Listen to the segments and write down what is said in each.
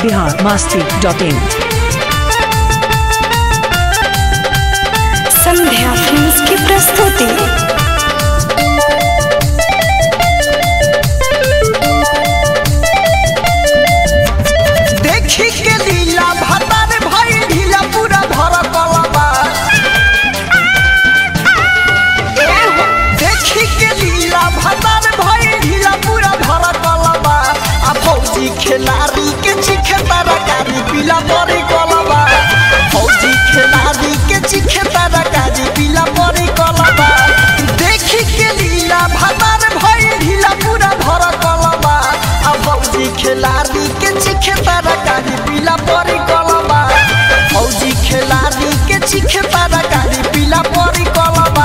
Bihar Masti dot in Sandhya films की प्रस्तुति देखी के लीला भतार भाई ढीला पूरा भर कलबा एहो, देखी के लीला भतार भाई ढीला पूरा भर कलबा आ फौजी खिलाड़ी के चिखे तरकारी पीला परी कलबा फौजी खिलाड़ी के चिखे तरकारी पीला परी कलबा देखी के लीला भतार भाई ढीला पूरा भर कलबा आ फौजी खिलाड़ी के चिखे तरकारी पीला परी कलबा फौजी खिलाड़ी के चिखे तरकारी पीला परी कलबा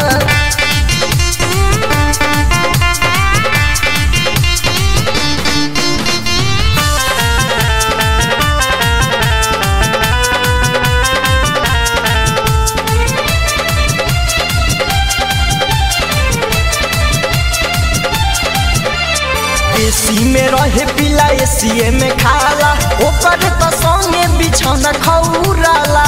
एसी में रहे पिला एसी में खाला ओकर तो संगे बिछौना खौराला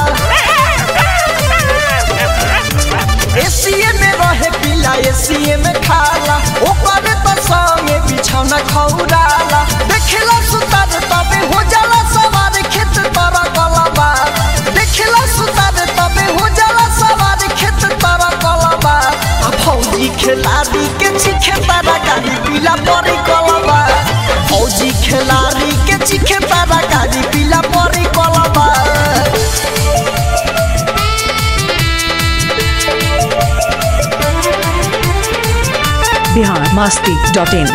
एसी में रहे पिला एसी में खाला ओकर तो संगे बिछौना खौराला देखला सुतार तबे हो जाला सवार खेत तोरा कलबा देखला सुतार तबे हो जाला सवार खेत तोरा कलबा आ फौजी खिलाड़ी के चिखे तारा गाड़ी पीला परी कलबा फौजी खिलाड़ी के चिखे तारा गाड़ी पीला परी कलबा बिहार मस्ती डॉट इन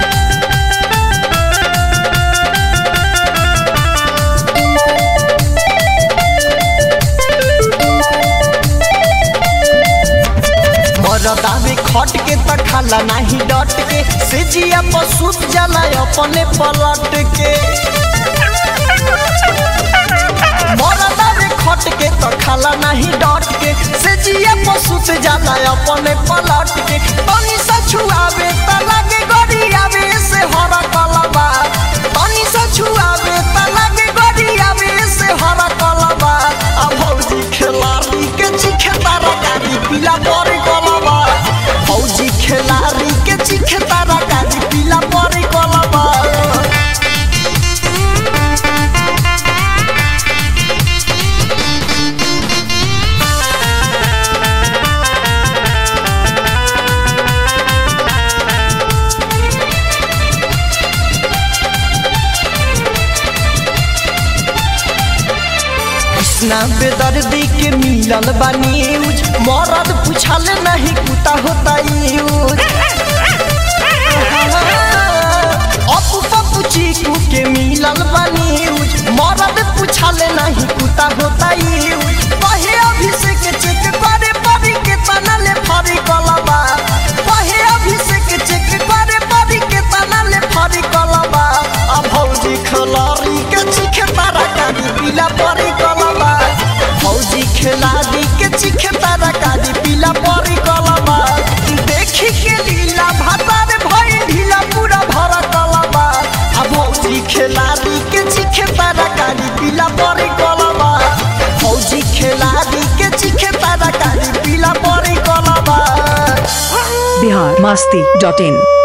मरदा में खट के त खाला नाही डट के सेजिया पशु जला अपने पलट के मरदा में खट के त खाला नाही डट के सेजिया पशु से जला अपने पलट के तनी सा छुआवे त लागे गड़ी आवे से हरा कलबा तनी सा छुआवे त लागे गड़ी आवे से हरा कलबा आ भौजी खिलाड़ी के चिखे तारा गाड़ी पीला परी कलबा फौजी खिलाड़ी के चिखे तारा गाड़ी पीला परी कलबा कृष्णा बेदर्दी के मिलल बा न्यूज मरद पूछल नहीं कुता होता यूज अपू पप्पू चीकू के मिलल बा न्यूज मरद पूछल नहीं कुता होता यूज पहे अभिषेक चेक करे परी के तनले फरी कलबा पहे अभिषेक चेक करे परी के तनले फरी कलबा आ भौजी खलारी के चिखे तारा काली पीला परी कलबा फौजी खिलाड़ी के चिखे तारा काली पीला परी कलबा देखी के लीला भातार भई ढीला पूरा भर कलबा आ भौजी खिलाड़ी के चिखे तारा काली पीला परी कलबा फौजी खिलाड़ी के चिखे तारा काली पीला परी कलबा बिहार मस्ती डॉट इन